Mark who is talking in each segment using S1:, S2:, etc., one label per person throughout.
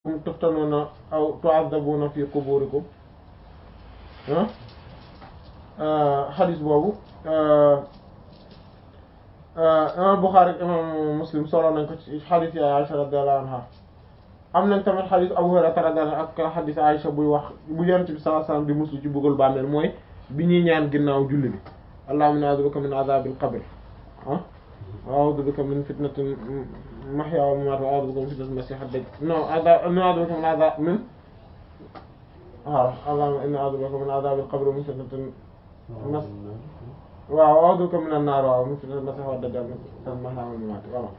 S1: tuftanuuna aw tu'azzabuuna fi quburikum xadis boobu imam Bukhari ak imam Muslim solo nañ ko ci xadis ya Aisha radiyallahu anha am nañ tamit xadis Abu Hurayra radiyallahu anhu ak xadis Aisha buy wax bu Yonent bi sallallahu alayhi wasallam di muslu ci buggal bàmmeel mooy bi ñuy ñaan ginnaaw julli bi allahumma inni a'udhu bika min adhabil qabr ah wa a'udhu bika min fitnatil mahya wal mamat wa a'udhu bika min fitnatil masih ad-dajjal non a'udhu bika min adhab min waaw allahumma inni a'udhu bika min adhabil qabr wa min fitnatil mas waaw a'udhu bika minan nar waaw min fitnatil masih ad-dajjal min mahya wal mamat waaw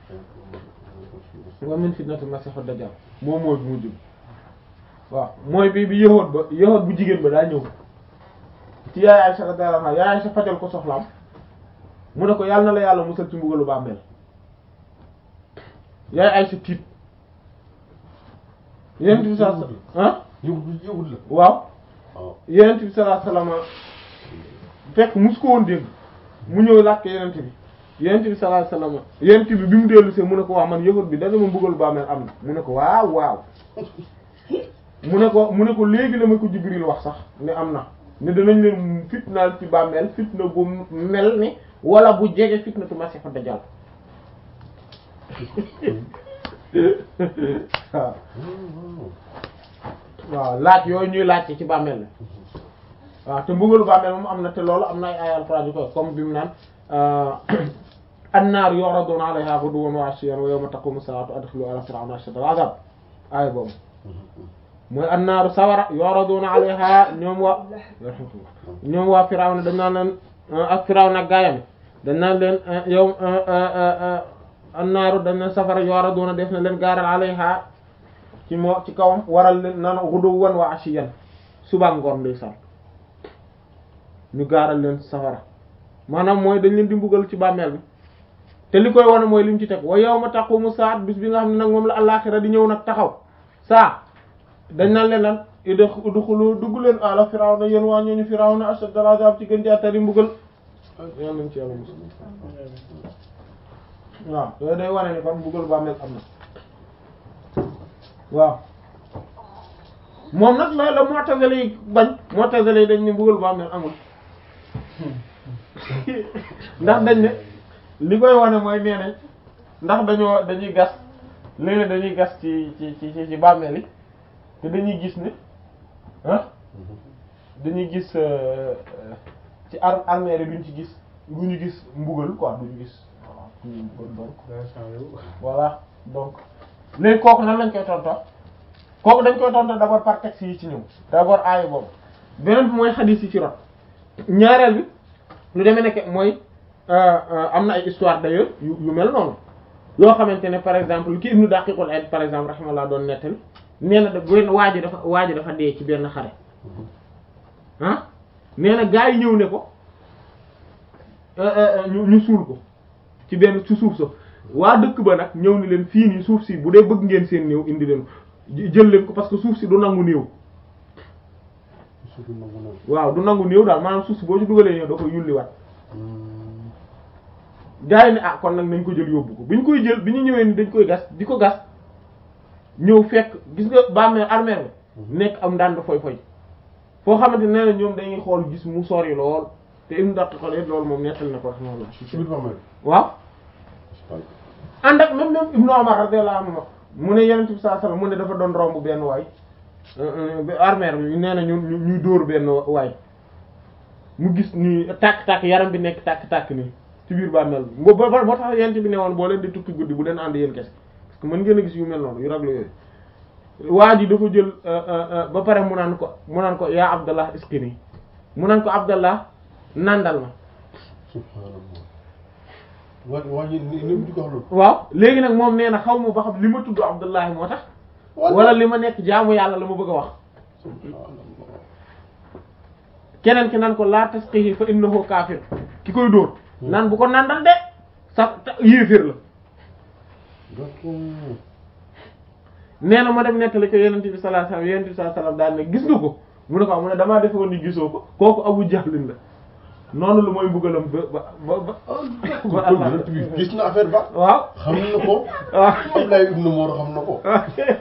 S1: wa min fitnatil masih ad-dajjal moom mooy bu mujj waaw mooy bi bi yëhoot ba yëhoot bu jigéen ba daa ñëw ci yaay Aysa radiyallahu anha yaay Aysa fajal ko soxlaam mu ne ko yàlla na la yàlla musal ci mbugalu bàmmeel yaay Aysa tiit yonent bi sallallahu alayhi wasallam ah
S2: yëwut la
S1: waaw
S2: waaw
S1: yonent bi sallallahu alayhi wasallam fekk mus ko woon dégg mu ñëw laaj ko yonent bi yonent bi sallallahu alayhi wasallam yonent bi bi mu dellu see mu ne ko wax man yëhoot bi dana ma mbugalu bàmmeel am na mu ne ko waaw waaw mu ne ko mu ne ko léegi la ma ko Jibril wax sax ne am na ne danañ leen fitnaal ci bàmmeel fitna bu mel ni wala bu jege fitnatu Masiixu Dajjal waaw waaw laaj yooyu ñuy laaj ci bàmmeel la waaw te mbugalu bàmmeel moom am na te loolu am na ay ay alxuraan yu koy comme bi mu naan annaaru yu'raduuna alayhaa ghuduwwan wa 'ashiyyan wa yawma taqumu saa'atu adxilu ala fir'awna ashadda al-'adhaab aaya boobu mooy annaaru sawara yu'raduuna alayhaa ñoom waa ñoom waa Firawna dañ naan leen ak Firawna ak gaayam dañ naan leen yow annaaru dañ leen safara yu'raduuna def na leen gaaral alayhaa ci moo ci kawam waral leen naan ghuduwwan wa 'ashiyyan suba ngoon ndeysaan ñu gaaral leen safara maanaam mooy dañ leen di mbugal ci bàmmeel bi te li koy wane mooy lim ci teg wa yawma taqumu saat bis bi nga xam ne nag moom la àllaaxira di ñëw nag taxaw saa dañ naan leen lan udxulu dugg leen ala firawna yéen waa ñooñu firawna ashaddal azab ci gën jaatari mbugal yàlla nañ ci yàlla musal waaw yooyu day wane ni kon mbugal bàmmeel am na waaw moom nag la la mu'tazila yi bañ mu'tazila yi dañ ne mbugal bàmmeel amul ndax dañ ne li koy wane mooy nee nañ ndax dañoo dañuy gas léeg-léeg dañuy gas ci ci ci ci bàmmeel yi te dañuy gis ne ah dañuy gis ci ar armère yi duñ ci gis duñu gis mbugal quoi duñu gis donc voilà donc léegi kooku nan lañ koy tonto kooku dañ koy tonto d'abord par texte yi ci ñëw d'abord aaya boobu beneen bi mooy xadiis yi ci rot ñaareel bi lu demee nekk mooy am na ay histoire d'ailleurs yu yu mel noonu yoo xamante ne par exemple ki Ibnu Daqiqul Eid par exemple rahimahullah doon nettali nee na da benn waa ji dafa waa ji dafa dee ci benn xare ah nee na gaa yi ñëw ne ko ñu ñu suul ko ci benn ci suuf sa waa dëkk ba nag ñëw ni leen fii nii suuf si bu dee bëgg ngeen seen néew indi leen jël leen ko parce que suuf si du nangu néew waaw du nangu néew daal maanaam suuf si boo ci dugalee néew da koy yulliwaat gaa yi ne ah kon nag nañ ko jël yóbbu ko bi ñu koy jël bi ñu ñëwee ni dañ koy gas di ko gas ñëw fekk gis nga bàmmeel armeel bi nekk am ndànd foy foy foo xamante ne na ñoom dañuy xool gis mu sori lool te im ndatt xool loolu moom nettal na ko rahmatullah
S2: ci biir bàmmeel
S1: waaw ànd ak même même Ibnu Umar radiyallahu anhu mu ne Yonent bi sallallahu alayhi wasallam mu ne dafa doon romb benn waay armeel bi nee na ñu ñuy dóor benn waay mu gis ni tàkk-tàkk yaram bi nekk tàkk-tàkk nii ci biir bàmmeel bi boo boo tax Yonent bi ne woon boo leen di tukki guddi bu leen ànd yéen kese parce que mën ngeen a gis yu mel noonu yu raglu yooyu waa ji dafa jël ba pare mu naan ko mu naan ko yaa Abdallah iskini mu naan ko Abdallah nandal ma
S2: subhaanallah waa waa ji ni ni di ko wax loolu
S1: waaw léegi nag moom nee na xaw ma ba xam li ma tudd Abdallah moo tax wala li ma nekk jaamu yàlla la ma bëgg a wax keneen ki naan ko la tasqihi fa innahu kaafir ki koy dóor naan bu ko nandal de sa yéeféer la nee na ma dem nettali ko yonent bi sallallahu alayhi wasallam yonent bi sallallahu alayhi wasallam daal ne gis nga ko mu ne ko mu ne damaa defe woon ni gisoo ko kooku Abu Jahlin la noonu lu mooy mbugalam ba ba ba ba ba
S2: kon yonent bi gis na affaire ba
S1: waaw
S2: xam na ko
S1: waaw
S2: Abdoulaye ibn Mor xam na ko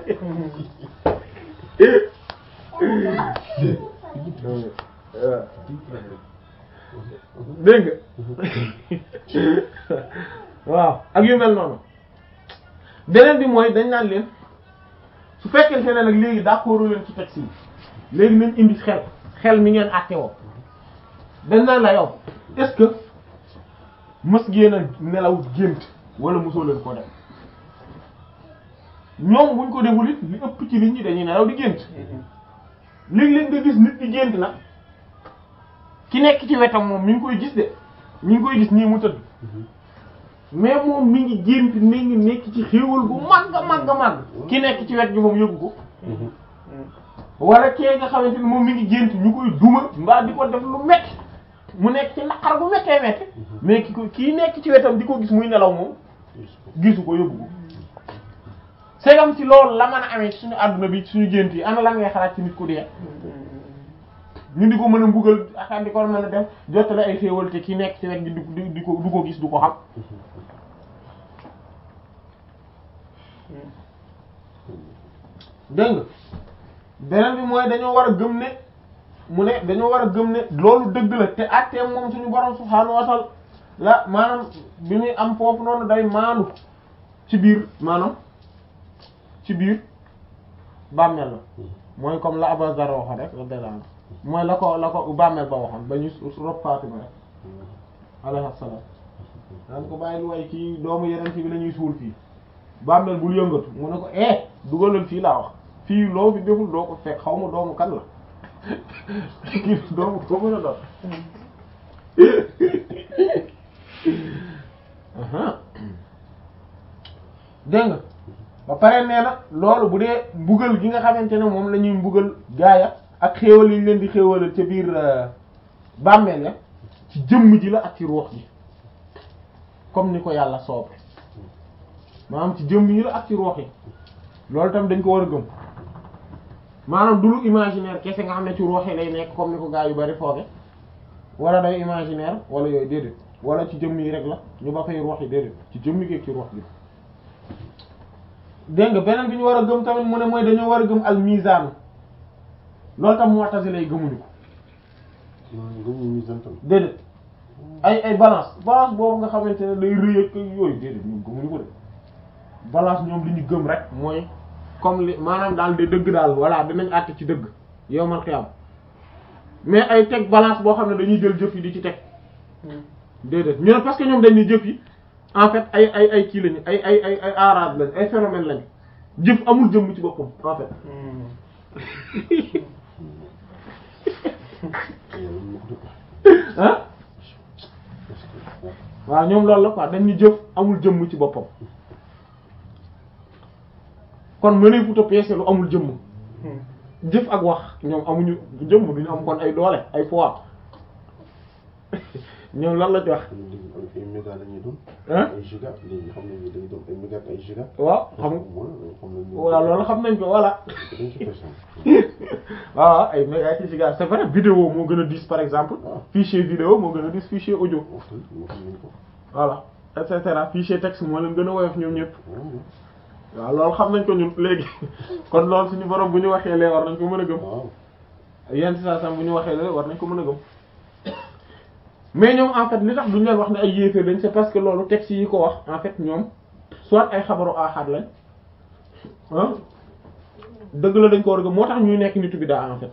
S1: dégg nga waaw ak yu mel noonu beneen bi mooy dañ naan leen su fekkente ne nag léegi d'accord leen ci texte yi léegi nañ indi xel xel mi ngeen àtte woo dañ naan la yow est-ce que mës ngeen a nelaw gént wala mosoo leen ko def ñoom buñ ko deful it li ëpp ci nit ñi dañuy nelaw di gént léeg-léeg nga gis nit di gént nag ki nekk ci wetam moom mi ngi koy gis de mi ngi koy gis nii mu tëdd mais moom mi ngi gént mi ngi nekk ci xéewal gu màgg màgg màgg ki nekk ci wet gi moom yëgu ko wala kee nga xamante ni moom mi ngi gént ñu koy duma mbaa di ko def lu metti mu nekk ci naqar bu méttee métti mais ki ko kii nekk ci wetam di ko gis muy nelaw moom gisu ko yëgu ko segam ci loolu la mën a amee ci suñu àdduna bi ci suñu gént yi ana lan ngay xalaat ci nit ku dee ñu di ko mën a mbugal ak di ko mën a def jottale ay xéewal te ki nekk ci wet gi du du du ko du ko gis du ko xam dégg nga beneen bi mooy dañoo war a gëm ne mu ne dañoo war a gëm ne loolu dëgg la te atteem moom suñu borom subhaanahu wa ta'ala la maanaam bi muy am foofu noonu day maandu ci biir maanaam ci biir bàmmeel la mooy comme la Abu Zarr waxoon rek radiyallahu anhu mooy la ko la ko bàmmeel ba waxoon ba ñu rob Fatima rek alayhi salaam daan ko bàyyi lu way kii doomu yeneen ci bi la ñuy suul fii bàmmeel bul yëngatu mu ne ko eh dugalal fii laa wax fii loo fi deful doo ko fekk xaw ma doomu kan la kii doomu ko mën a doon dégg nga ba pare nee na loolu bu dee mbugal gi nga xamante ne moom la ñuy mbugal gaaya ak xéewal yi ñu leen di xéewalal ca biir bàmmeel ya ci jëmm ji la ak ci ruux ji comme ni ko yàlla soobe maanaam ci jëmm yi la ak ci ruux yi loolu tam dañ ko war a gëm maanaam du lu imaginaire kese nga xam ne ci ruux yi lay nekk comme ni ko gaa yu bari fooge wala day imaginaire wala yooyu déedéet wala ci jëmm yi rek la ñu ba fay ruux yi déedéet ci jëmm yi ci ruux bi dégg nga beneen bi ñu war a gëm tamit mu ne mooy dañoo war a gëm al mizan loolu tam mu'tazila lay gëmuñu ko
S2: gëmuñu mizan tam
S1: déedéet ay ay balance balance boobu nga xamante ne day rëy ak yooyu déedéet ñoom gëmuñu ko de balance ñoom li ñu gëm rek mooy comme li maanaam daal de dëgg daal voilà dinañ àtte ci dëgg yowmal xiyam mais ay teg balance boo xam ne dañuy jël jëf yi di ci teg déedéet ñu ne parce que ñoom dañuy jëf yi en fait ay ay ay kii lañu ay ay ay ay arab lañ ay phénomène lañ jëf amul jëmm ci boppam en fait ah waaw ñoom loolu la quoi dañuy jëf amul jëmm ci boppam kon mënee futa peese lu amul jëmm jëf ak wax ñoom amuñu jëmm duñu am kon ay doole ay poids ñoom lan la ci wax
S2: ay méga la ñuy doon
S1: ah
S2: ay giga léegi xam nañu dañuy doon ay méga ak ay giga
S1: waaw xam
S2: xam nañu
S1: waaw loolu xam nañ ko voilà
S2: dañ ci personne
S1: waaw ay méga ci giga c'est vrai vidéo moo gën a diis par exemple
S2: Ah.
S1: fichier vidéo moo gën a diis fichier audio
S2: wax dëgg moo xam nañ ko
S1: voilà et cetera fichier texte moo leen gën a woyof ñoom ñëpp
S2: waaw
S1: waaw loolu xam nañ ko ñun léegi kon loolu suñu borom bu ñu waxee lee war nañ ko mën a gëm
S2: waaw
S1: yenn saa sam bu ñu waxee lee war nañ ko mën a gëm mais ñoom en fait li tax duñu leen wax ne ay yéeféer lañ c'est parce que loolu texte yi ko wax en fait ñoom soit ay xabaru ahad lañ ah dëgg la dañ ko war a gëm moo tax ñuy nekk nitu bi daa en fait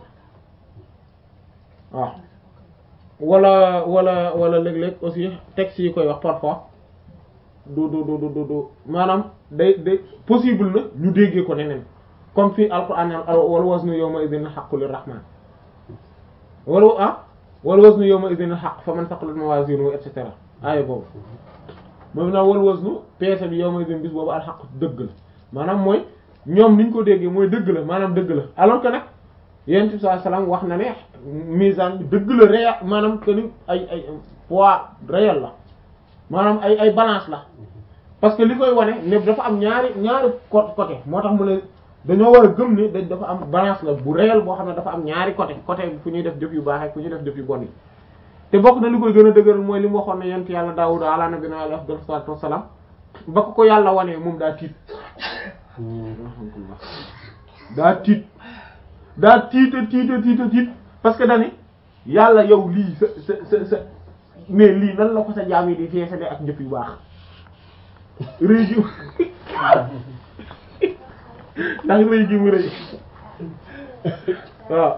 S1: waaw wala wala wala léeg-léeg aussi texte yi koy wax parfois du du du du du du maanaam day day possible na ñu déggee ko neneen comme fii alquran wal waznu yawma idhin haqqu lirrahman wala ah wal waznu yawma idhin haqq faman thaqulat mawazinuhu et cetera aaya boobu moom naa wal waznu peese bi yawma idhin bis boobu al haqq dëgg la maanaam mooy ñoom niñ ko déggee mooy dëgg la maanaam dëgg la alors que nag yonent bi sallallahu alayhi wasallam wax na ne mizan bi dëgg la réel maanaam que ni ay ay poids réel la maanaam ay ay balance la parce que li koy wane ne dafa am ñaari ñaari co- côté moo tax mu ne dañoo war a gëm ne dañ dafa am balance la bu réel boo xam ne dafa am ñaari côté côté fu ñuy def jëf yu baax ak fu ñuy def jëf yu bon yi te bokk na li koy gën a dëgëral mooy li mu waxoon ne yent yàlla Daawuda ala nabiyina alayhi afdalu salaatu wassalaam ba ko ko yàlla wanee moom daa tiit daa tiit daa tiita tiita tiita tiit parce que dani yàlla yow lii sa sa sa sa mais lii nan la ko sa jaam yi di feesale ak njëf yu baax rëy gi ndax rëy gi mu rëy waaw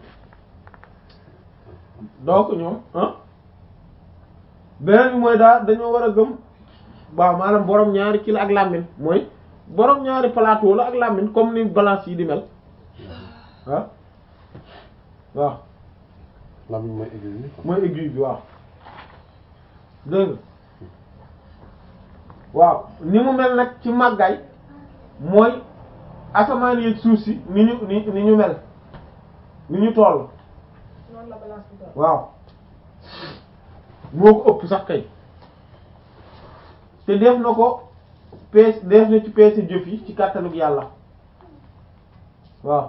S1: donc ñoom ah beneen bi mooy daal dañoo war a gëm waaw maanaam borom ñaari kilo ak làmmiñ mooy borom ñaari plateau la ak làmmiñ comme ni balance yi di mel ah waaw
S2: làmmiñ mooy aiguille bi quoi.
S1: mooy aiguille bi waaw dégg nga waaw ni mu mel nag ci màggaay mooy asamaan yeeg suuf si ni ñu ni ni ñu mel ni ñu toll
S3: noonu la balance bi doon.
S1: waaw moo ko ëpp sax kay te def na ko pees def na ci peese jëf yi ci kàttanug yàlla waaw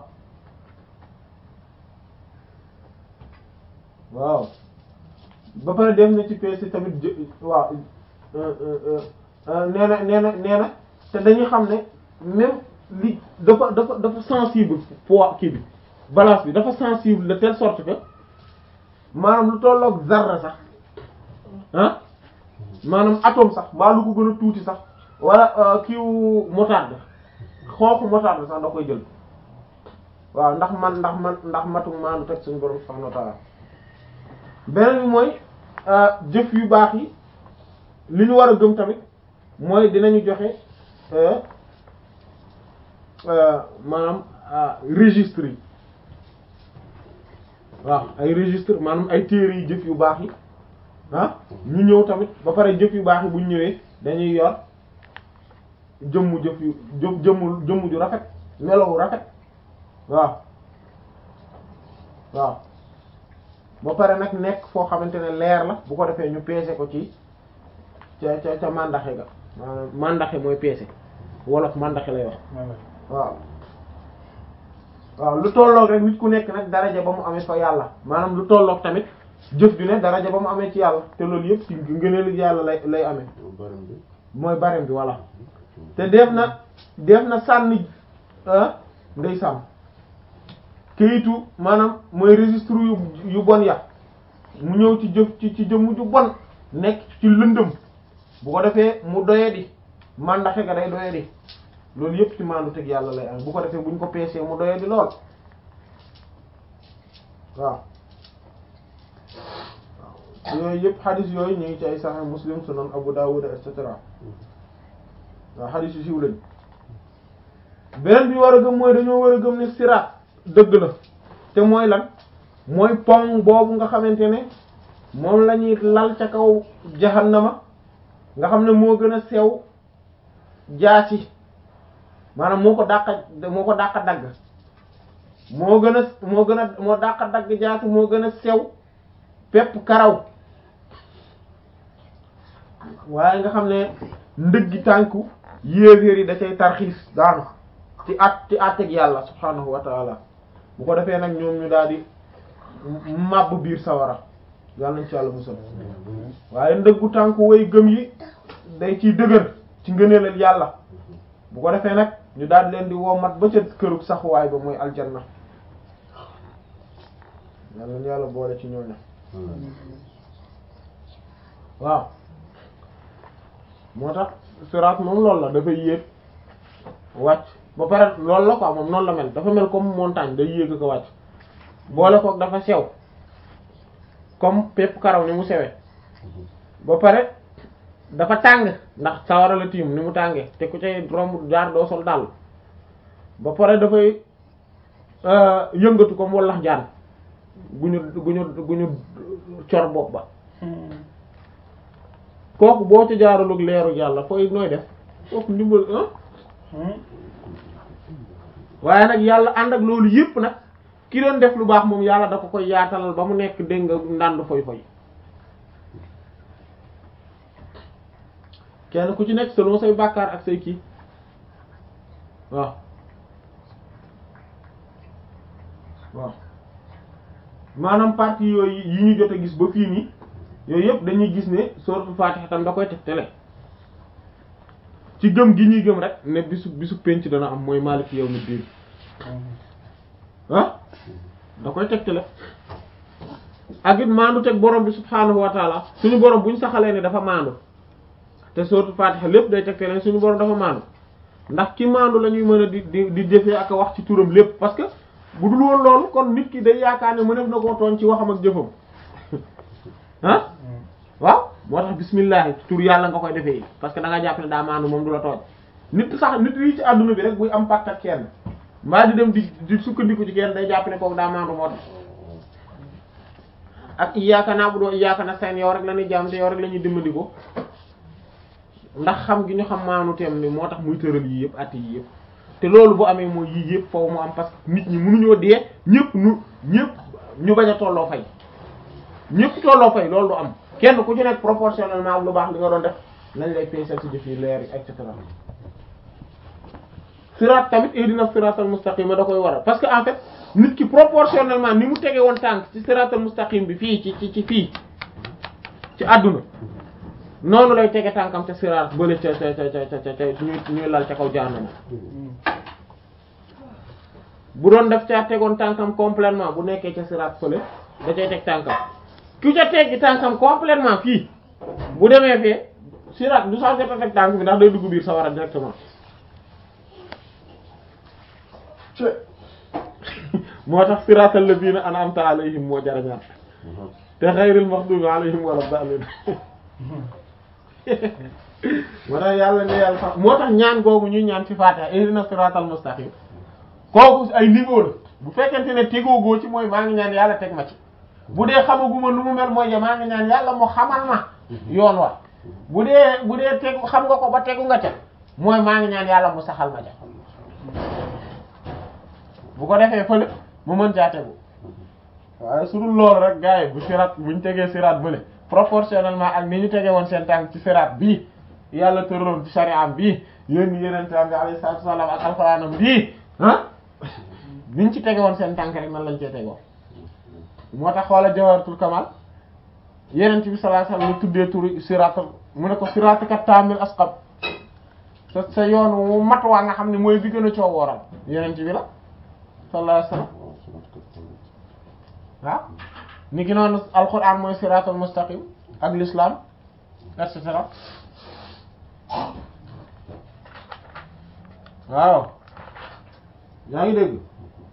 S1: waaw ba pare def na ci peese tamit jë waaw euh, euh, euh, nee na nee na nee na te dañuy xam ne même li dafa dafa dafa sensible poids kii bi balance bi dafa sensible de telle sorte que maanaam lu tolloog zarra sax ah maanaam atome sax mbaa lu ko gën a tuuti sax wala kiiwu moutarde xooxu moutarde sax da koy jël waaw ndax man ndax man ndax matu maanu teg suñu borom subhanahu wa ta'ala beneen bi mooy jëf yu baax yi li ñu war a gëm tamit mooy dinañu joxe euh, euh, maanaam registre yi waaw ay registre maanaam ay téere yi jëf yu baax yi ah ñu ñëw tamit ba pare jëf yu baax yi bu ñu ñëwee dañuy yor jëmmu jëf yu jëf jëmmu jëmmu ju rafet melowu rafet waaw waaw ba pare nag nekk foo xamante ne leer la bu ko defee ñu peese ko ci ca ca ca mandaxe ga maanaam mandaxe mooy peese wolof mandaxe lay wax waaw waaw lu tolloog rek nit ku nekk nag daraja ba mu amee fa yàlla maanaam lu tolloog tamit jëf ju ne daraja ba mu amee ci yàlla te loolu yëpp ci ngëneelu yàlla lay lay amee
S2: baram bi
S1: mooy barem bi voilà te def na def na sànni ah ndey sàmm kayitu maanaam mooy registre yu yu bon ya mu ñëw ci jëf ci ci jëmm ju bon nekk ci lëndëm bu ko defee mu doye di mandaxe ga day doye di loolu yëpp ci mandu teg yàlla lay am bu ko defee bu ñu ko peesee mu doye di lool waaw waaw yooyu yëpp xadis yooyu ñu ngi ci ay Sahih Muslim Sunan Abu Dawud et cetera waaw xadis yu siiw lañ beneen bi war a gëm mooy dañoo war a gëm ne siraat dëgg la te mooy lan mooy pont boobu nga xamante ne moom la ñuy lal ca kaw jahannama nga xam ne moo gën a sew jaasi maanaam moo ko dàqa moo ko dàqa dagg moo gën a moo gën a moo dàqa dagg jaasi moo gën a sew pepp karaw waaye nga xam ne ndëggi tànku yéeféer yi da cay tarxiis daanu ci at ci àtteeg yàlla subhaanahu wa taala bu ko defee nag ñoom ñu daal di màbb biir sawara yàlla nañ ci yàlla musal waaye ndëggu tànku way gëm yi day ciy dëgër ci ngëneelal yàlla bu ko defee nag ñu daal di leen di wommat ba ca kërug saxuwaay ba mooy aljanna yàlla nañ yàlla boole ci ñooñu waaw moo tax siraat moom loolu la dafay yéeg wàcc ba pare loolu la quoi moom noonu la mel dafa mel comme montagne day yéeg ko wàcc boole kook dafa sew comme pepp karaw ni mu sewee ba pare dafa tàng ndax sawara la tiim ni mu tàngee te ku cay romb jaar doo sol dàll ba pare dafay yëngatu comme wallax jaan gu ñu gu ñu gu ñu cor bopp ba kooku boo ci jaaralug leeru yàlla fooy nooy def kooku ndimbal ah waaye nag yàlla ànd ak loolu yépp nag ki doon def lu baax moom yàlla da ko koy yaatalal ba mu nekk dégg nga ndànd foy foy kenn ku ci nekk selon say bàkkaar ak say kii waaw waaw maanaam partie yooyu yi ñu jot a gis ba fii nii yooyu yëpp dañuy gis ne suratul Fatiha tam da koy tegtale ci gëm gi ñuy gëm rek ne bisu bisu penc dana am mooy Maliki yawmiddin ah da koy tegtale ak it maandu teg borom bi subhaanahu wa taala suñu borom bu ñu saxalee ne dafa maandu te suratul Fatiha lépp day tegtale suñu borom dafa maandu ndax ki maandu la ñuy mën a di di di jëfee ak a wax ci turam lépp parce que bu dul woon loolu kon nit ki day yaakaar ne mënef na koo tooñ ci waxam ak jëfam ah waaw moo tax bismillah tur yàlla nga koy defee parce que da nga jàpp ne daa maandu moom du la tooñ nit sax nit yi ci àdduna bi rek buy am pacte ak kenn mbaa di dem di di sukkandiku ci kenn day jàpp ne kooku daa maandu moo tax ak iyyaka na'budu wa iyyaka nasta'in yow rek la ñuy jaam te yow rek la ñuy dimbali ko ndax xam gi ñu xam maanu teem ni moo tax muy tëral yii yëpp at yii yëpp te loolu bu amee mooy yii yëpp foofu mu am parce que nit ñi mënuñoo dee ñëpp nu ñëpp ñu bañ a tolloo fay ñëpp tolloo fay loolu du am kenn ku ci nekk proportionnellement ak lu baax li nga doon def lañ lay peesal ci jëf yi leer yi et cetera siraat tamit ihdina siratal mustaqim da koy waral parce que en fait nit ki proportionnellement ni mu tege woon tànk ci siratal mustaqim bi fii ci ci ci fii ci àdduna noonu lay tege tànkam ca siraat bële ca ca ca ca ca ca ñuy ñuy lal ca kaw jaanama bu doon def caa tegoon tànkam complètement bu nekkee ca siraat fële da cay teg tànkam ku ca teggi tànkam complètement fii bu demee fee siraat du sax jot a teg tànk bi ndax day dugg biir sawara directement moo tax siraatal lazina an'amta alayhim moo jarañaat te xayril maghdubi alayhim wala daalin moo tax yàlla ne yàlla sax moo tax ñaan googu ñuy ñaan ci Fatiha ihdina siratal mustaqim kooku ay niveau la bu fekkente ne tegoogoo ci mooy maa ngi ñaan yàlla teg ma ci bu dee xamaguma nu mu mel mooy ja maa ngi ñaan yàlla mu xamal ma yoon wa bu dee bu dee tegu xam nga ko ba tegu nga ca mooy maa ngi ñaan yàlla mu saxal ma ca bu ko defee fële mu mën caa tegu waaye su dul loolu rek gars yi bu siraat buñ tegee siraat bële proportionnellement ak ni ñu tege woon seen tànk ci siraat bii yàlla tëraloon ci shari'am bii yéen yeneen tànk alayhi salaatu wasallam ak alxuraanam bii ah niñ ci tege woon seen tànk rek nan lañ cee tegoo moo tax xoola jawharatul kamal yeneen bi sallallahu alayhi wasallam lu tuddee turu siraat mu ne ko siraatika taamil asqab sa sa yoon wu mat waa nga xam ne mooy bi gën a coow wooral yeneen bi la sallallahu alayhi wasallam waaw ni ki noonu alquran mooy siratul mustaqim ak l'islam et cetera waaw yaa ngi dégg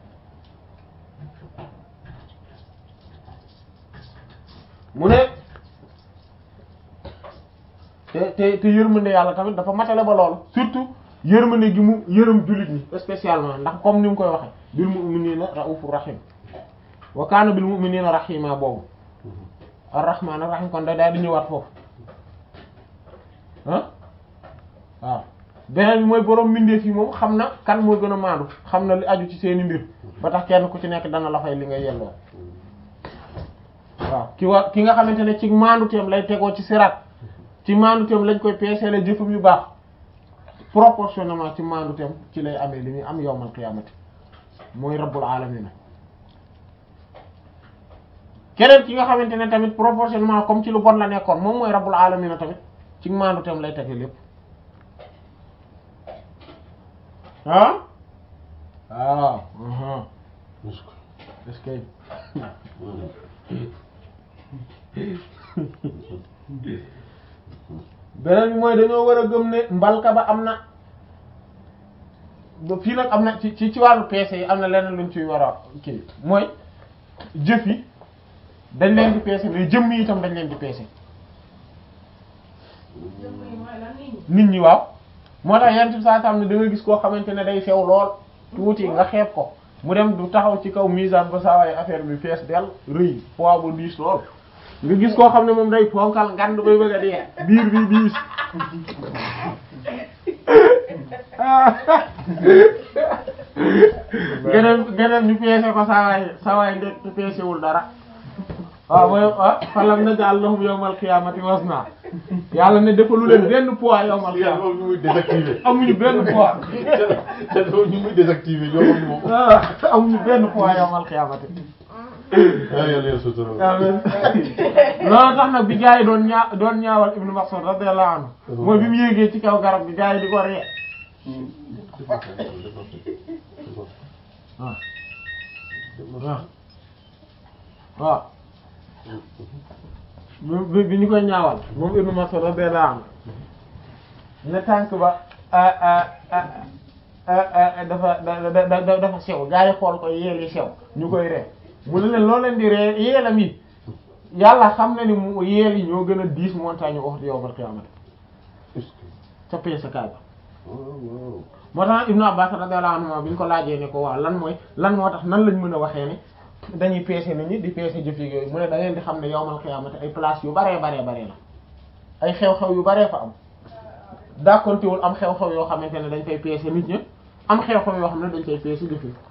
S1: mu ne te te te yërmande yàlla tamit dafa matale ba loolu surtout yërmande gi mu yërëm jullit ñi spécialement ndax comme ni mu koy waxe bil mu'minina raufur rahim wa kaana bil mu'minina rahima boobu ar-rahman ar-rahim kon da daal di ñëwaat foofu ah waaw beneen bi mooy borom mbindeef yi moom xam na kan moo gën a maandu xam na li aju ci seeni mbir ba tax kenn ku ci nekk dana la fay li nga yelloo waaw ki wa ki nga xamante ne ci maandu teem lay tegoo ci siraat ci maandu teem lañ koy peeseele jëfam yu baax proportionnellement ci maandu teem ci lay amee li muy am yawmal qiyaamati mooy rabbul alamin keneen ki nga xamante ne tamit proportionnellement comme ci lu bon la nekkoon moom mooy rabbul alamin tamit ci maandu teem lay tege lépp ah waaw est-ce que beneen bi mooy dañoo war a gëm ne mbalka ba am na ba fii nag am na ci ci ci wàllu peese yi am na leneen luñ ciy war a kii mooy jëf yi dañ leen di peese mais jëmm yi itam dañ leen di peese nit ñi waaw moo tax yenn ci saa sam ne da nga gis koo xamante ne day sew lool tuuti nga xeeb ko mu dem du taxaw ci kaw misaan ba saa waaye affaire bi fees del rëy poids bu diis lool nga gis koo xam ne moom day ponkal ngand bay bëgg a dee biir bi diis geneen geneen ñu peese ko saa waay saa waay ndekk peesewul dara waaw mooy ah falam naj'al lahum yawmal qiyamati wazna yàlla ne defalu leen benn poids yawmal
S2: yàlla
S1: qiyamati
S2: moom ñu muy désactivé.
S1: amuñu benn poids
S2: te te ñu muy désactivé ñoo xam moom.
S1: ah amuñu benn poids yawmal qiyamati
S2: ah yàlla yàlla sutura.
S1: amiin loolu tax nag bi gars yi doon ñaa doon ñaawal Ibnu Mas'ud radiyallahu anhu mooy bi mu yéegee ci kaw garab gi gars yi di ko ree waaw waaw waaw bi bi ñu koy ñaawal moom Ibnu Mas'ud radiyallahu anhu ne tànk ba ah ah ah ah dafa da da da dafa sew gars yi xool ko yeel yi sew ñu koy ree mu ne leen loo leen di ree yeelam yi yàlla xam na ni mu yeel yi ñoo gën a diis montagne Uhud yawmal qiyaamati ca peesakaay ba moo tax Ibnu Abbas radiyallahu anhu bi ñu ko laajee ne ko waaw lan mooy lan moo tax nan lañ mën a waxee ne dañuy peese nit ñi di peese jëf yi yooyu mu ne da ngeen di xam ne yawmal qiyaamati ay place yu baree baree baree la ay xew-xew yu baree fa am dàkkontewul am xew-xew yoo xamante ne dañ koy peese nit ñi am xew-xew yoo xam ne dañ koy peese jëf yi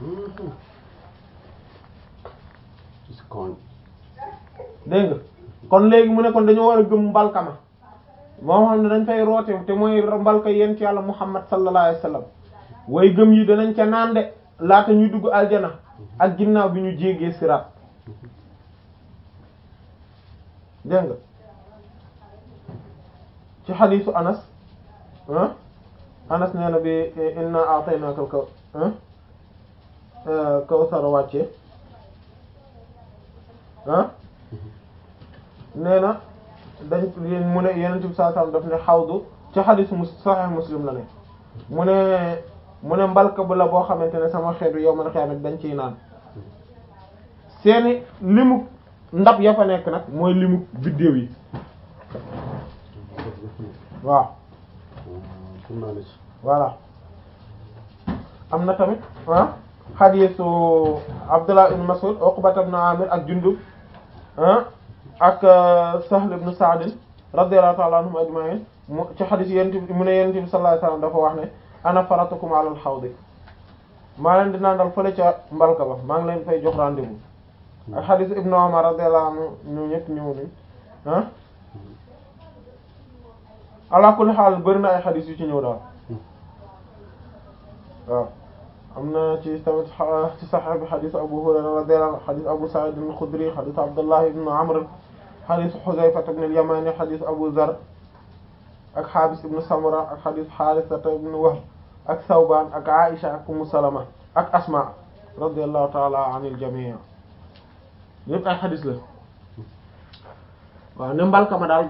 S1: dégg nga kon léegi mu ne kon dañoo war a gëm mbalkama moo xam ne dañ fay roote te mooy mbalka yent yàlla muhammad sallallahu alayhi wasallam way gëm yi danañ ca naan de laata ñuy dugg aljana ak ginnaaw bi ñu jéggee siraat dégg nga ci xadiisu anas ah anas nee na bi inna a'taynaka al-kaw kawsar wàcce ah nee na dañ mu ne yeneen bi saa sallam daf ne xawdu ci xadiis mus sahih muslim la ne mu ne mu ne mbalka bu la boo xamante ne sama xeetu yow man xeemet dañ ciy naan seeni limu ndab ya fa nekk nag mooy limu biddéew yi waaw voilà am na tamit ah xadiisu Abdullah ibn Mas'ud Uqbat ibn Amir ak Jundub ah ak Sahl ibn Sa'd radiyallahu ta'ala anhum ajma'in mu ci xadiis yent mu ne yent bi sallallahu alayhi wasallam dafa wax ne ana faratukum ala al-hawd maa leen di nandal fële ca mbalka ba maa ngi leen fay jox rendez-vous ak xadiis Ibn Umar radiyallahu anhu ñu ñëpp ñëw nañ ah ala kulli xaal bëri na ay xadiis yu ci ñëw daal waaw am na ci tamit ci Sahih bi xadiis Abu Hurayra radiyallahu anhu xadiis Abu Sa'id al-Khudri xadiis Abdullah ibn Amr xadiis Huzayfa ibn al-Yamani xadiis Abu Zar ak Habis ibn Samura ak xadiis Harisa ibn Wahb ak Thawban ak Aisha ak Ummu Salama ak Asma radiyallahu ta'ala anil jami' yépp ay xadiis la waaw ne mbalka ma daal